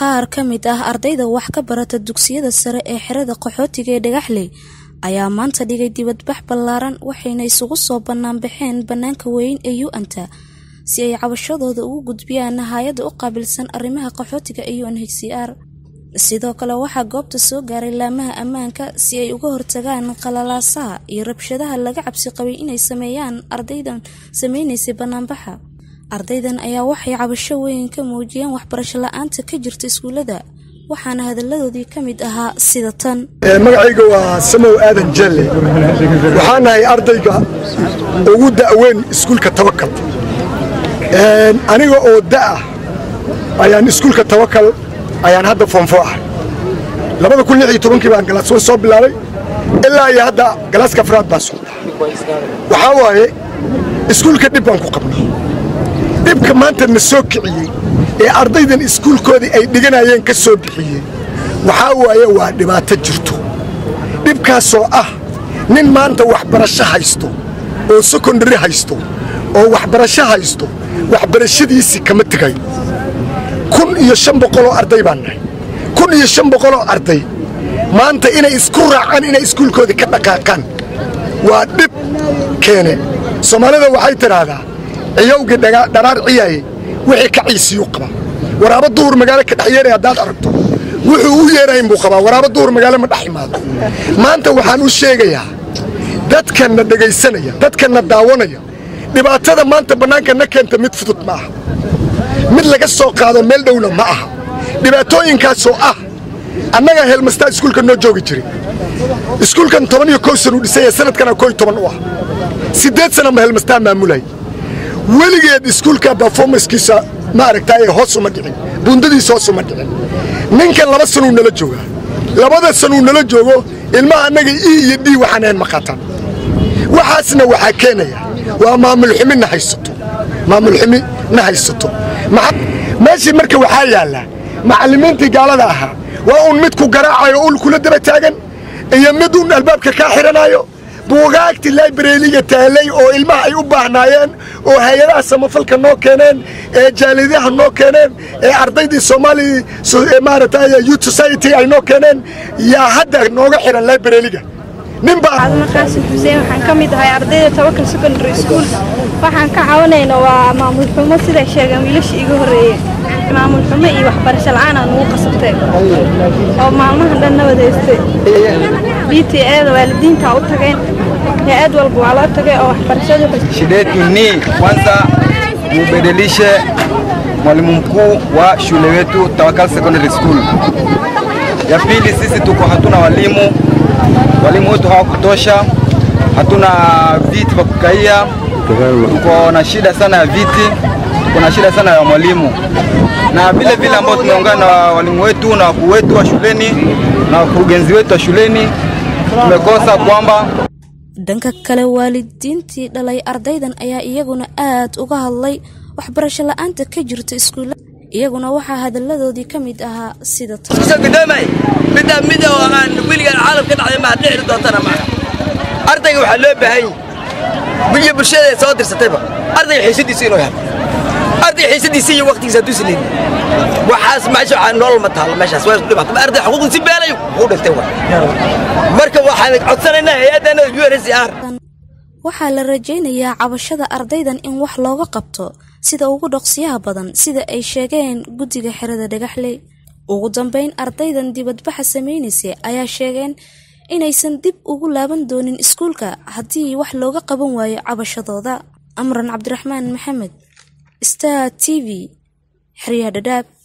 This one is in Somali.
qaar ka mid ah ardayda wax ka barata dugsiyada sare ee xerada qaxootiga ee dhagaxley ayaa maanta dhigay dibadbax ballaaran waxayna isugu soo banaanbaxeen bannaanka weyn ee u-anta si ay cabashadooda ugu gudbiyaan hay-adda u qaabilsan arrimaha qaxootiga ee u n h c r sidoo kale waxaa goobta soo gaaray laamaha ammaanka si ay uga hortagaan qalalaasaha iyo rabshadaha laga cabsi qabay inay sameeyaan ardaydan sameynaysay banaanbaxa ardaydan ayaa waxay cabasho weyn ka muujiyeen waxbarasho la-aanta ka jirta iskuullada waxaana hadalladoodii ka mid ahaa sida tan magacayga waa samow aadan jalle waxaan nahay ardayga ugu da'weyn iskuulka tawakal aniga oo da'ah ayaan iskuulka tawakal ayaan hadda foonfo ahay labada kun lix iyo tobankii baan galaas soo bilaabay ilaa iyo hadda galaaska afraad baa socda waxaa waaye iskuulka dhib baan ku qabnay dhibka maanta na soo kiciyey ee ardaydan iskuulkoodii ay dhiganayeen ka soo bixiyey waxaa waaye waa dhibaato jirto dhibkaasoo ah nin maanta waxbarasho haysto oo sekondari haysto oo waxbarasho haysto waxbarashadiisii kama tegay kun iyo shan boqoloo arday baan nahay kun iyo shan boqoloo arday maanta inay isku raacaan inay iskuulkoodii ka dhaqaaqaan waa dhib keene soomaalida waxay tidhaahdaa ciyowgii dharaar ciyaaye wixii ka ciisiyuu qabaa waraabo duhur magaalo ka dhex yeeray haddaad aragto wuxuu u yeerayn buu qabaa waraabo duhur magaalo ma dhex imaado maanta waxaan u sheegayaa dadkanna dhegaysanaya dadkanna daawanaya dhibaatada maanta bannaanka na keenta mid fudud ma aha mid laga soo qaado meel dhowna ma aha dhibaatooyinkaasoo ah annagaa heelmastaa iskuulka noo joogi jiray iskuulkan toban iyo kow san uu dhisay sanadkana koo iyo toban u ah siddeed sana ma heelmastaa maamulay weligeed iskuulka berformanskiisa ma aragtaaye hoos uma dhicin buundadiisa hoos uma dhicin ninkan laba sanuu nala joogaa labada sanuu nala joogo ilmaha annaga e iyo d waxaan ahayn ma qaataan waxaasna waxaa keenaya waa maamulxumi na haysato maamulxumi na haysato meeshii marka waxaa yaallaa macallimiintii gaalada ahaa waa uun mid ku garaacayo ul kula daba taagan iyo mid uun albaabka kaa xidhanaayo buugaagtii laibrariga taalay oo ilmaha ay u baahnaayeen oo hay-adaha samafalka noo keeneen ee jaalidaha noo keeneen ee ardaydii soomaali maaragtay youth society ay noo keeneen yaa hadda nooga xidhan librariga ninbaadma qaasim xuseen waxaan ka mid ahay ardayda tawakal secondary school waxaan ka caawinayna waa maamul xumo siday sheegeen wiilasha iga horreeye maamul xumo iyo waxbarasho la-aanaa nugu qasabtay oo maalmahan dhan na wadaystay b t eeda waalidiintaa u tageen hay-ad walba waa loo tagay oo waxbarashadu shida yetu ni kwanza mubadilishe mwalimu mkuu wa shule wetu Tawakal Secondary School. Ya pili, sisi tuko hatuna walimu, walimu wetu hawakutosha, hatuna viti vya kukaia, tuko na shida sana ya viti, tuko na shida sana ya mwalimu na vile vile ambao tumeungana na walimu wetu na wakuu wetu wa shuleni na wakurugenzi wetu wa shuleni, tumekosa kwamba dhanka kale waalidiintii dhalay ardaydan ayaa iyaguna aad uga hadlay waxbarasho la-aanta ka jirta iskuulla iyaguna waxaa hadalladoodii ka mid ahaa sida gudoomay middaa mid oo aan weligaan caalam ka dhacday maa dhixri doontana maaha ardayga waxaa loo baahan yahi iyo bulshada soo dirsatayba ardayga xiisadiisa inuu helo arday xiisadiisa iyo waqtigiisa hadduu sileyn waxaas meesha waxaa nolol ma taalo meeshaas waa isku dhibaato arday xuquuqdiisi beelayo wuu dhintay wa marka waxaan codsanaynaa hay-addana u n c r waxaa la rajaynayaa cabashada ardaydan in wax looga qabto sida ugu dhoqsiyaha badan sida ay sheegeen guddiga xerada dhagaxley ugu dambeyn ardaydan dibadbaxa samaynaysay ayaa sheegeen inaysan dib ugu laaban doonin iskuulka haddii wax looga qaban waayo cabashadooda amran cabdiraxmaan maxamed star t v xeryaha dhadhaab